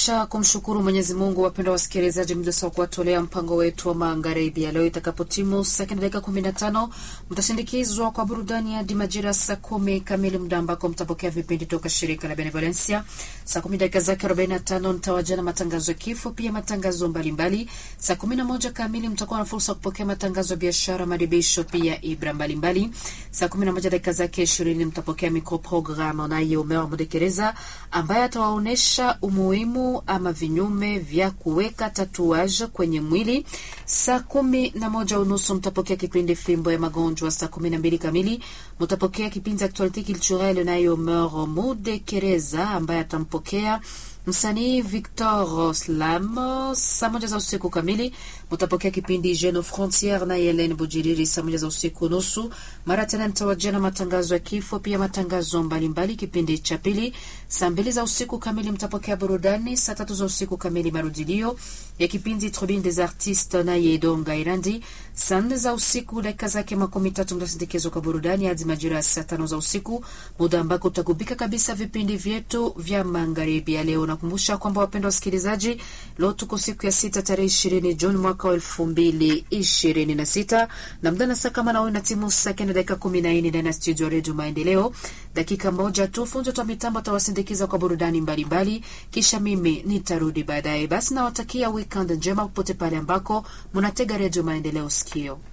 Kisha kumshukuru Mwenyezi Mungu, wapendwa wasikilizaji, mjasa wa kuwatolea mpango wetu wa magharibi ya leo. Itakapotimu saa kenda dakika kumi na tano mtasindikizwa kwa burudani hadi majira saa kumi kamili, muda ambako mtapokea vipindi toka shirika la Benevolencia. Saa kumi dakika zake arobaini na tano mtawajia na matangazo ya kifo, pia matangazo mbalimbali. Saa kumi na moja kamili mtakuwa na fursa ya kupokea matangazo ya biashara, madibisho, pia ibra mbalimbali. Saa kumi na moja dakika zake ishirini mtapokea microprogram naye Umea Mudekereza ambaye atawaonyesha umuhimu ama vinyume vya kuweka tatuage kwenye mwili. Saa kumi na moja unusu mtapokea kipindi fimbo ya magonjwa. Saa kumi na mbili kamili mtapokea kipindi actualite culturelle naye Omer Mudekereza ambaye atampokea msanii Victor Slam. Saa moja za usiku kamili mutapokea kipindi Jeune Frontiere na Helen Bujiriri. Saa moja za usiku nusu mara tena nitawajia na matangazo ya kifo, pia matangazo mbalimbali. Kipindi cha pili saa mbili za usiku kamili mtapokea burudani. Saa tatu za usiku kamili marudilio ya kipindi Tribune des Artistes na Yedonga Irandi. Saa nne za usiku dakika zake makumi tatu mtasindikizwa kwa burudani hadi majira ya saa tano za usiku, muda ambako utagubika kabisa vipindi vyetu vya magharibi ya leo. Nakumbusha kwamba wapendwa wasikilizaji, leo tuko siku ya sita tarehe ishirini Juni mwaka wa elfu mbili ishirini na sita na mdana saa kama nawe na timu saa kenda dakika kumi na nne ndani ya studio ya Redio Maendeleo. Dakika moja tu funzo twa mitambo atawasindikiza kwa burudani mbalimbali, kisha mimi nitarudi baadaye. Basi nawatakia weekend njema popote pale ambako munatega Redio Maendeleo sikio